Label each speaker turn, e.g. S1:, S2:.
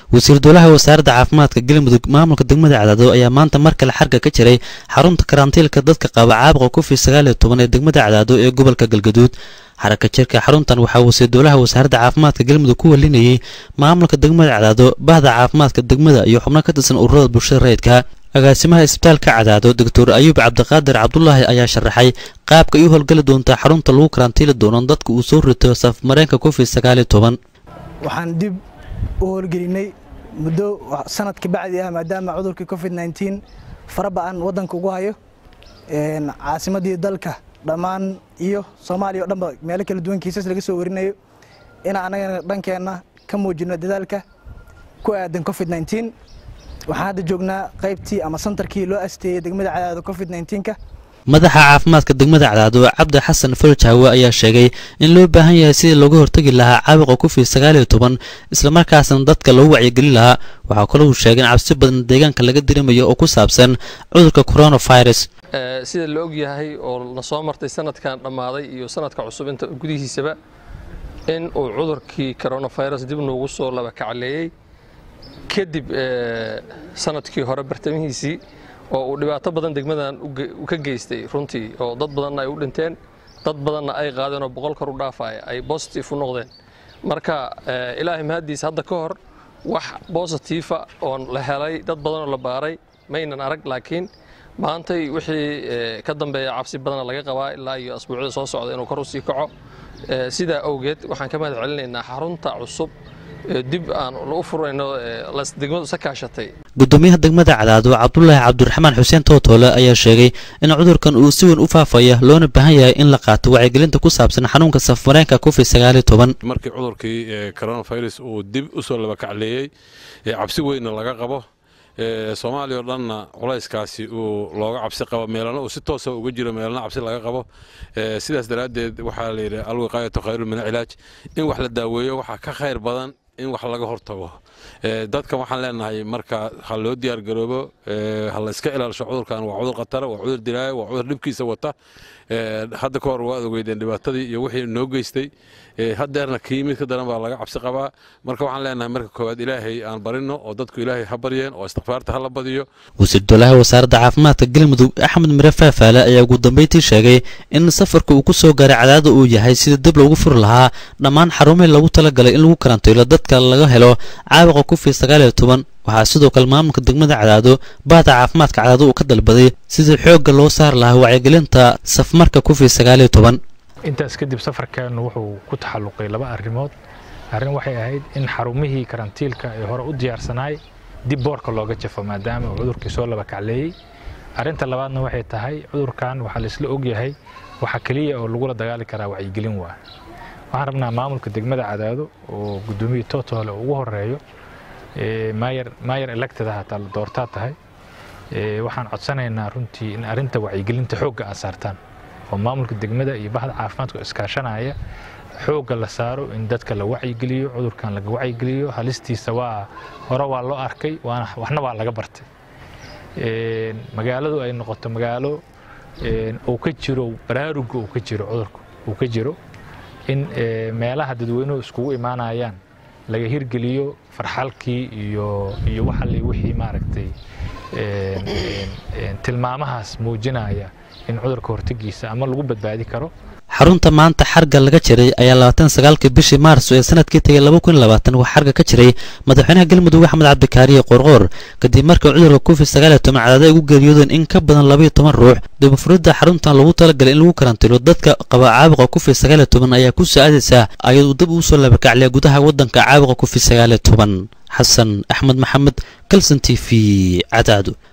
S1: wasiir dowlaha wasaaradda caafimaadka galmudug maamulka degmada cadaado ayaa maanta mar kale xarga ka jiray xarunta karantiilka dadka qaba caabuqa covid sagaal iyo toban ee degmada cadaado ee gobolka galgaduud xaraka jirka xaruntan waxaa wasiir dowlaha wasaaradda caafimaadka galmudug ku walinayay maamulka degmada cadaado bahda caafimaadka degmada iyo xubno ka tirsan ururada bulshada rayidka agaasimaha isbitaalka cadaado doctor ayuub cabdiqaadir cabdulaahi ayaa sharaxay qaabka ay u howlgeli doontaa xarunta lagu karantiili doono dadka uu soo rito safmareenka covid sagaal iyo toban
S2: waxaan dib u howlgelinay muddo sanad ka bacdi ah maadaama cudurkii covid nneteen fara ba-an waddanka ugu hayo caasimadii dalka dhammaan iyo soomaaliya o dhanba meelo kala duwan kiisas laga soo warinayo inaan anagana dhankeenna ka muujino dadaalka ku aadan covid nneteen waxaan hadda joognaa qaybtii ama santarkii loo asteeyey degmada cadaado covid nneteenka
S1: madaxa caafimaadka degmada cadaado cabdi xasan farjaawe ayaa sheegay in loo baahan yahay sidii looga hortegi lahaa caabuqa covid sagaal iyo toban islamarkaasna dadka lagu wacyigelin lahaa waxaa kaloo uu sheegay in cabsi badan deegaanka laga dirimayo oo ku saabsan cudurka coronavirus
S3: sida la og yahay oo la soo martay sanadkan dhammaaday iyo sanadka cusub inta gudihiisaba in uu cudurkii coronavirus dib noogu soo laba kacleeyey kadib sanadkii hore bartamihiisii oo uu dhibaato badan degmadan ka geystay runtii oo dad badanna ay u dhinteen dad badanna ay qaadeen oo boqol kor u dhaafaya ay bositive u noqdeen marka ilaahay mahaddiis hadda ka hor wax bositiifa oo la helay dad badanoo la baaray maynan arag laakiin maantay wixii ka dambeeya cabsi badana laga qabaa ilaa iyo asbuucyada soo socda inuu kor u sii kaco sidaa awgeed waxaan ka mahad celinaynaa xarunta cusub dib aan u furayno degmadu isa kaashatay
S1: gudoomiyaha degmada cadaado cabdulaahi cabdiraxmaan xuseen tootoole ayaa sheegay in cudurkan uu si weyn u faafaya loona baahan yahay in la qaato wacyigelinta ku saabsan xanuunka safmareenka covid sagaal iyo toban
S4: markii cudurkii coronavirus uu dib u soo laba kacleeyey cabsi weynna laga qabo soomaaliya oo dhanna culayskaasi uu looga cabsi qabo meelana uu si toosa uga jiro meelana cabsi laga qabo sidaas daraaddeed waxaa layidhi alwiqaayatu khayru min cilaaj in wax la daaweeyo waxaa ka khayr badan in wax laga hortago dadkan waxaan leenahay marka ha loo diyaargaroobo ha la iska ilaalisho cudurkan waa cudur khatara waa cudur dilaaya waa cudur dhibkiisa wata hadda ka hor waad ogeydeen dhibaatadii iyo wixii noo geystay haddeerna kii mid ka daran baa laga cabsi qabaa marka waxaan leenahay marka koowaad ilaahay aan barino oo dadku ilaahay ha baryeen oo istikfaarta ha la badiyo
S1: wasiir dowlaha wasaaradda caafimaadka galmudug axmed mire faafaale ayaa ugu dambeyntii sheegay in safarka uu ku soo gaaray cadaada uu yahay sidii dib loogu furi lahaa dhammaan xarumihii lagu talagalay in lagu karantiilo dadka laga helo caabuqa covid sagaal iyo toban waxaa sidoo kale maamulka degmada cadaado bahda caafimaadka cadaado uu ka dalbaday sidii xoogga loo saari lahaa wacyigelinta safmarka covid sagaal iyo toban
S5: intaas kadib safarkan wuxuu ku taxalluqay laba arrimood arrin waxay ahayd in xarumihii karantiilka ee hore u diyaarsanaay dib boorka looga jafo maadaama uu cudurkii soo laba kacleeyey arrinta labaadna waxay tahay cudurkan waxaa laisla ogyahay waxa keliya oo lagula dagaali karaa wacyigelin waa waxaan rabnaa maamulka degmada cadaado oo gudoomiyii tootole ugu horeeyo mayer elected hataa la doortaa tahay waxaan codsanaynaa runtii in arrinta wacyigelinta xoogga aad saartaan oo maamulka degmada iyo bahda caafimaadka iskaashanaya xoogga la saaro in dadka la wacyigeliyo cudurkan laga wacyigeliyo halistiisa waa hore waa loo arkay waxna waa laga bartay magaaladu ay noqoto magaalo uu ka jiro baraaruga uu ka jiro cudurka uu ka jiro in meelaha dadweynuhu iskugu imaanayaan laga hirgeliyo farxalkii iyo iyo waxali wixii maaragtay tilmaamahaas muujinaya in cudurka hortegiisa ama lagu badbaadi karo
S1: xarunta maanta xarga laga jiray ayaa labaatan sagaalkii bishii maarso ee sanadkii tegay laba kun labaatan waxaa xarga ka jiray madaxweynaha galmudug axmed cabdikaariye qoorqoor kadib markii cudurka covid sagaal iyo toban cadaada ay ugu geeriyoodeen in ka badan labaiyo toban ruux dibufuridda xaruntan lagu talagalay in lagu karantilo dadka qaba caabuqa covid sagaal iyo toban ayaa ku soo-aadaysaa ayaduu dib uu soo labakacliya gudaha waddanka caabuqa covid sagaal iyo toban xasan axmed maxamed kalson t v cadaado